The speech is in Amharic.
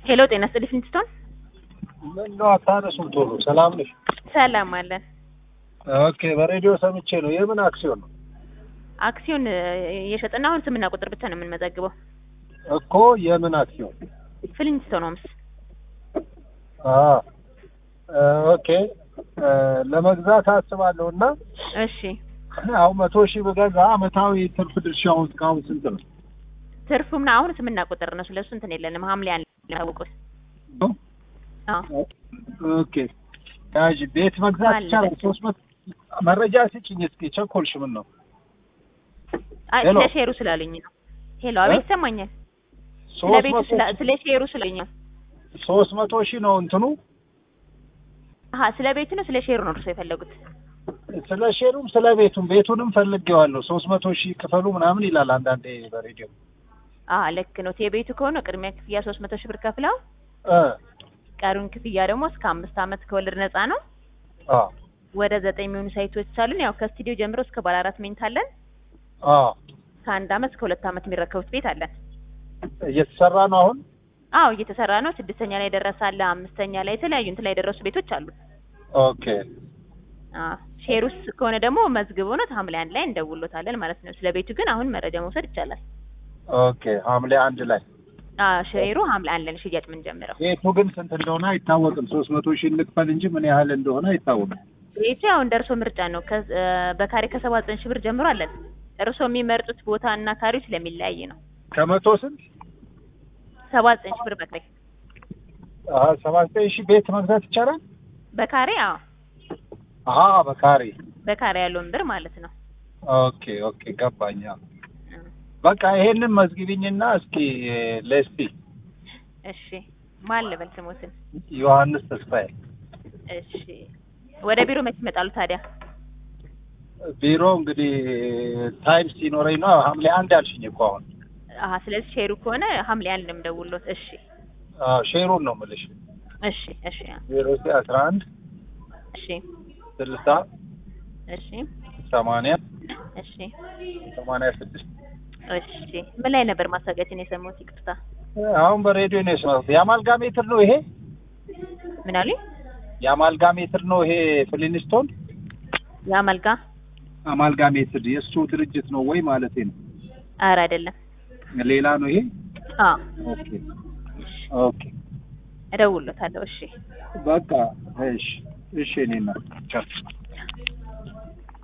ሄሎ ጤና ይስጥልኝ ፍንትስቶን ምነው አታነሱም ቶሎ? ሰላም ነሽ? ሰላም አለን። ኦኬ በሬዲዮ ሰምቼ ነው። የምን አክሲዮን ነው አክሲዮን እየሸጥና አሁን ስምና ቁጥር ብቻ ነው የምንመዘግበው። እኮ? የምን አክሲዮን? ፍሊንትስቶን ሆምስ። አ ኦኬ ለመግዛት አስባለሁ እና እሺ አሁን መቶ ሺህ ብገዛ አመታዊ ትርፍ ድርሻው እስካሁን ስንት ነው? ትርፉ ምን አሁን ስምና ቁጥር ነው። ስለሱ እንትን የለንም። ሐምሌ አንድ ያውቁት። አዎ ኦኬ ያዥ ቤት መግዛት አለ። ይቻላል። ሶስት መቶ መረጃ ስጭኝ እስኪ። ቸኮልሽ ምን ነው? አይ ሄሎ። ስለ ሼሩ ስላሉኝ ነው። ሄሎ አቤት ይሰማኛል። ስለ ሶስት ቤቱ መቶ ስላ- ስለ ሼሩ ስላሉኝ ነው። ሶስት መቶ ሺህ ነው እንትኑ። አሀ ስለ ቤቱ ነው ስለ ሼሩ ነው እርሶ የፈለጉት? ስለ ሼሩም ስለ ቤቱም ቤቱንም ፈልጌዋለሁ። ሶስት መቶ ሺህ ክፈሉ ምናምን ይላል አንዳንዴ በሬዲዮ አሀ ልክ ነው። የቤቱ ከሆነ ቅድሚያ ክፍያ ሶስት መቶ ሺህ ብር ከፍለው እ ቀሪውን ክፍያ ደግሞ እስከ አምስት ዓመት ከወለድ ነፃ ነው። አ ወደ ዘጠኝ የሚሆኑ ሳይቶች አሉን። ያው ከስቱዲዮ ጀምሮ እስከ ባለ አራት መኝታ አለን። አ ከአንድ ዓመት እስከ ሁለት ዓመት የሚረከቡት ቤት አለን። እየተሰራ ነው አሁን። አዎ እየተሰራ ነው። ስድስተኛ ላይ ደረሰ አለ፣ አምስተኛ ላይ የተለያዩ እንትን ላይ የደረሱ ቤቶች አሉ። ኦኬ አዎ ሼር ውስጥ ከሆነ ደግሞ መዝግቦ ነው ሐምሌ አንድ ላይ እንደውሎታለን ማለት ነው። ስለ ቤቱ ግን አሁን መረጃ መውሰድ ይቻላል። ኦኬ ሐምሌ አንድ ላይ አዎ ሼሩ ሐምሌ አንድ ላይ ነው ሽያጭ የምንጀምረው። ቤቱ ግን ስንት እንደሆነ አይታወቅም። ሶስት መቶ ሺህ እንክፈል እንጂ ምን ያህል እንደሆነ አይታወቅም። ቤቱ ያው እንደ እርሶ ምርጫ ነው። ከ- እ በካሬ ከሰባ ዘጠኝ ሺህ ብር ጀምሮ አለን። እርሶ የሚመርጡት ቦታ እና ካሬው ስለሚለያይ ነው። ከመቶ ስንት ሰባ ዘጠኝ ሺህ ብር በካሬ አሀ ሰባ ዘጠኝ ሺህ ቤት መግዛት ይቻላል። በካሬ አዎ አሀ በካሬ በካሬ ያለውን ብር ማለት ነው። ኦኬ ኦኬ ገባኝ። አዎ። በቃ ይሄንን መዝግቢኝና እስኪ ለስቲ እሺ ማን ልበል ስሞትን? ዮሐንስ ተስፋዬ እሺ ወደ ቢሮ መች ይመጣሉ ታዲያ? ቢሮ እንግዲህ ታይም ሲኖረኝ ነው። ሐምሌ አንድ አልሽኝ እኮ አሁን። አሀ ስለዚህ ሼሩ ከሆነ ሐምሌ አንድ ነው የምደውልዎት። እሺ አዎ ሼሩን ነው የምልሽ። እሺ እሺ ዜሮ ዘጠኝ አስራ አንድ እሺ ስልሳ እሺ ሰማንያ እሺ ሰማንያ ስድስት እሺ ምን ላይ ነበር ማስታወቂያችን የሰማሁት? ይቅርታ አሁን በሬዲዮ ነው የሰማሁት። የአማልጋ ሜትር ነው ይሄ ምን አሉኝ? የአማልጋ ሜትር ነው ይሄ ፍሊንስቶን የአመልጋ አማልጋ ሜትር የእሱ ድርጅት ነው ወይ ማለት ነው? ኧረ አይደለም። ሌላ ነው ይሄ። አዎ ኦኬ ኦኬ እደውልዎታለሁ። እሺ በቃ እሺ እሺ እኔና ቻው